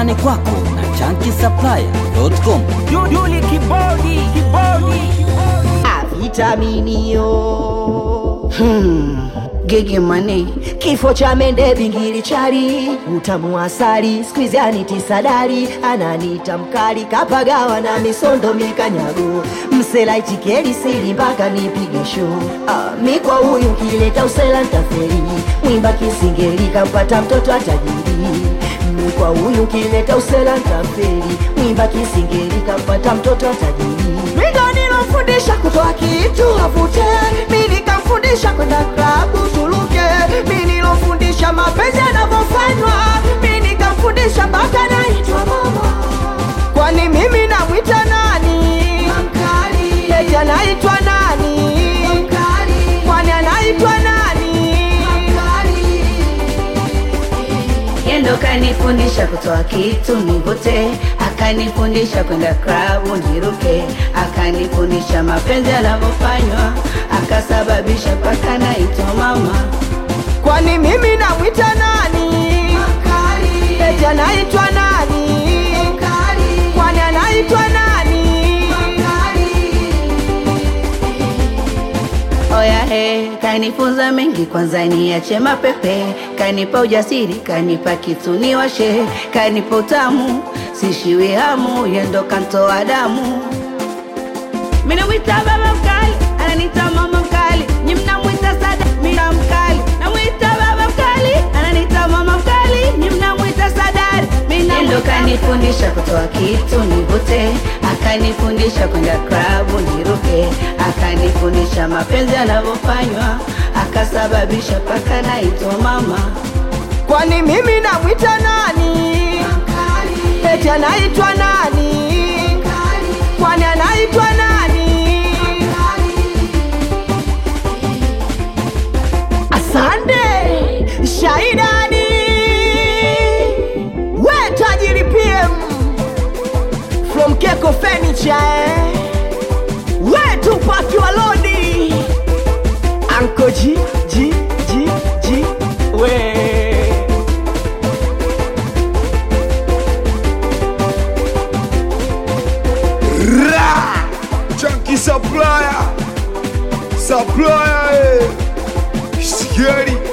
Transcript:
nyumbani kwako na chankisaplaya.com. Duli kibodi kibodi vitaminio hmm. Gigi mane kifo cha mende bingili chali utamu wa asali skwizi anitisadari ananita mkali kapagawa na misondo mikanyago msela itikeli sili mpaka nipige show ah, mi kwa huyu kileta usela ntaferi mwimba kisingeli kampata mtoto atajiri mi kwa huyu kileta usela ntaferi mwimba kisingeli kampata mtoto atajiri mindo nilofundisha kutoa kitu avute mi nikamfundisha kwenda klabu tuluke mi nilofundisha mapenzi yanavyofanywa mi nikamfundisha mpaka naitwa mama kwani mimi namwita nani eti anaitwa nani kwani anaitwa nani Yendo kanifundisha kutoa kitu nivute, akanifundisha kwenda klabu niruke, akanifundisha mapenzi yanavyofanywa, akasababisha paka naitwa mama. kwani mimi namwita nani eti anaitwa nani kwani anaitwa nani Oya he, kanifunza mengi, kwanza niache mapepe, kanipa ujasiri, kanipa kitu niwashe, kanipa utamu, sishiwi hamu, yendo kantoa damu. Mimi namwita baba mkali, ananita mama mkali, nyi mnamwita sada, mimi na mkali. Namwita baba mkali, ananita mama mkali, nyi mnamwita sadari, mimi na ndo kanifundisha kutoa kitu nivute, akanifundisha kwenda klabu niruke, akanifundisha mapenzi yanavyofanywa, akasababisha paka naitwa mama. kwani mimi namwita nani eti anaitwa nani kwani anaitwa nani asante shaidani we tajiri pm from keko furniture eh? we tupaki walodi anko ji ji ji ji we Ra! Chunky supplier. Supplier. Eh. Scary.